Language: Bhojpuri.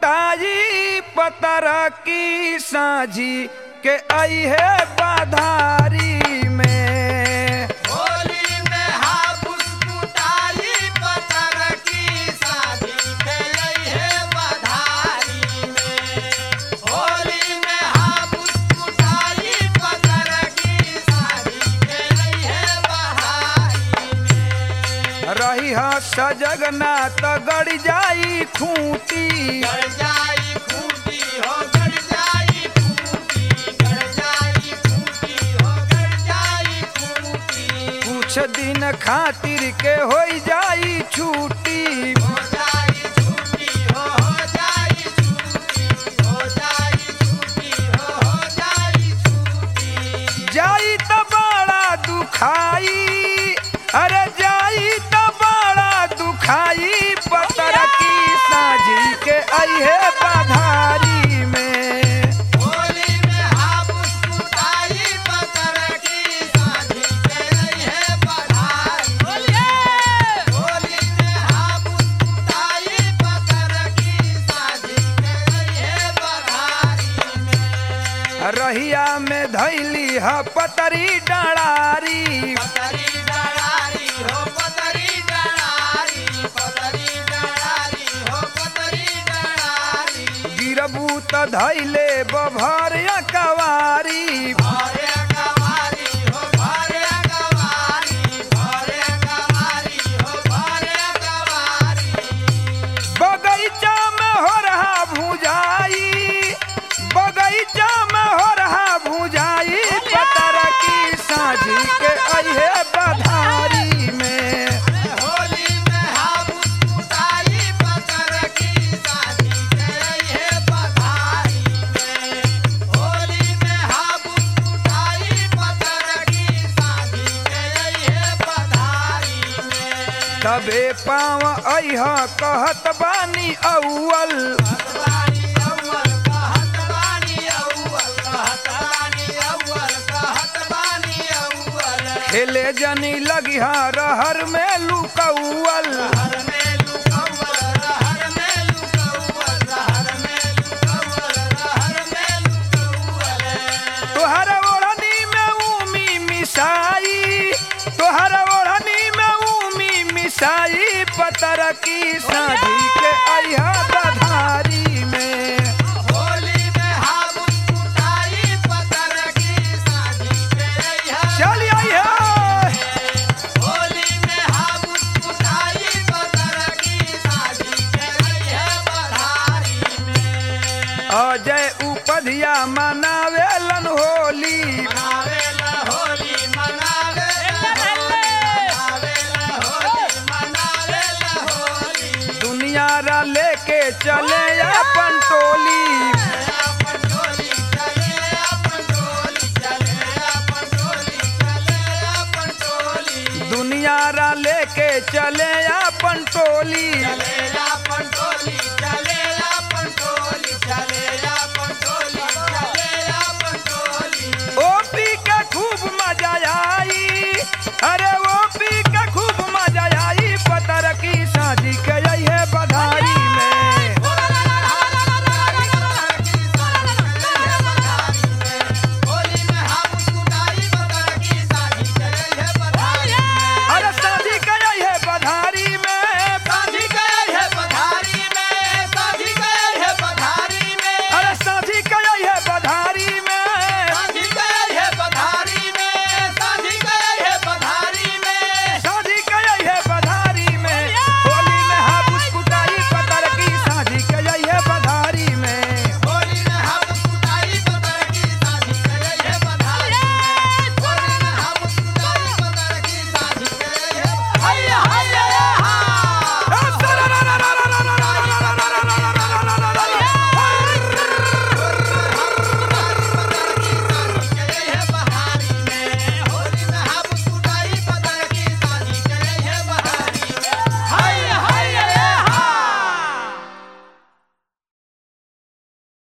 कुटाई पतर की साझी के आई है बाधारी में होली में हापुस कुटाई पतर की शादी के लई है बधारी में होली में हापुस कुटाई पतर की शादी के लई है बहारी में रही ह सजगना त गड़ जाई खूंटी गड़ जाई खूंटी हो गड़ जाई खूंटी गड़ जाई खूंटी हो गड़ जाई खूंटी कुछ दिन खातिर के हो जाई छूटी हो जाई छूटी हो हो जाई छूटी हो जाई छूटी हो हो जाई छूटी जाई त बड़ा दुखाई अरे जाई त बड़ा दुखाई पतर की साझी के आई है बाधारी में होली में हापुस कुटाई पतर की साझी के रही है बधाई होली में हापुस कुटाई पतर की साझी के रही है बधारी में रहिया में धैली ह पतरी डरारी पतरी डरारी हो पतरी डरारी पतरी डरारी हो पतरी डरारी गिरबू त धैले बभर कवारी भारे कवारी हो भारे कवारी भारे कवारी हो भारे कवारी बगीचा में हो रहा भुजाई बगीचा में हो रहा भुजाई पतर की साझी के अहे बधारी में होली में हाबुस कुटाई पतर की शादी के है बधाई में होली में हाबुस कुटाई पतर की शादी के है बधाई में तबे पाँव अह कहत बानी अव्वल कहतबानी अव्वल कहतबानी अव्वल कहतबानी अव्वल कहतबानी अव्वल खेले जनी लगिहा रहर में लुकौल हर में लुकव्वल रहर में लुकव्वल रहर में लुकव्वल रहर में लुकव्वल तोहर ओढ़नी में उमी मिसाई तोहर ओढ़नी में उमी मिसाई पतर की साझी के अहा बधारी में होली में हाबुस कुटाई पतर की शादी के रहिया चल आइए होली में हाबुस कुटाई पतर की शादी के रहिया बधारी में अजय उपधिया मनावेलन होली मनावेला होली मनावेला मनावेला होली मनावेला होली दुनिया रा लेके चले अपन टोली अपन टोली चले अपन टोली चले अपन टोली चले अपन टोली दुनिया रा लेके चले अपन टोली